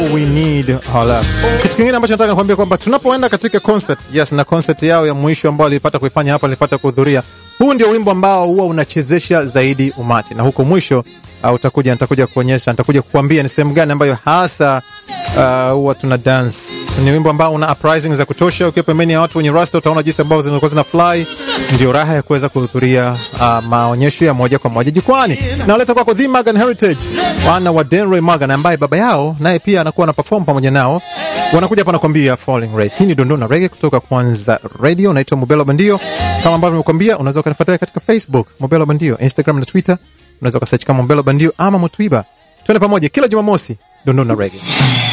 We need our love. Kitu kingine ambacho nataka kuambia kwamba tunapoenda katika concert, yes, na concert yao ya mwisho ambao walipata kuifanya hapa, nilipata kuhudhuria. Huu ndio wimbo ambao huwa unachezesha zaidi umati, na huko mwisho uh, utakuja nitakuja kuonyesha, nitakuja kukuambia ni sehemu gani ambayo hasa uh, huwa tuna dance. Ni wimbo ambao una uprising za kutosha. Ukiwa pembeni ya watu wenye rasta, utaona jinsi ambavyo zinakuwa zina fly. Ndio raha ya kuweza kuhudhuria uh, maonyesho ya moja kwa moja jukwani. Na waleta kwako The Magan Heritage, wana wa Denroy Magan ambaye baba yao naye pia anakuwa na perform pamoja nao. Wanakuja hapa nakwambia Falling Race. Hii ni Dondona Reggae kutoka Kwanza Radio. Naitwa Mubelo Bandio. Kama ambavyo nimekuambia, unaweza ukanifuatilia katika Facebook Mubelo Bandio, Instagram na Twitter unaweza ukasearch kama Mubelo Bandio ama Mutwiba. Twende pamoja kila Jumamosi Dondona Reggae.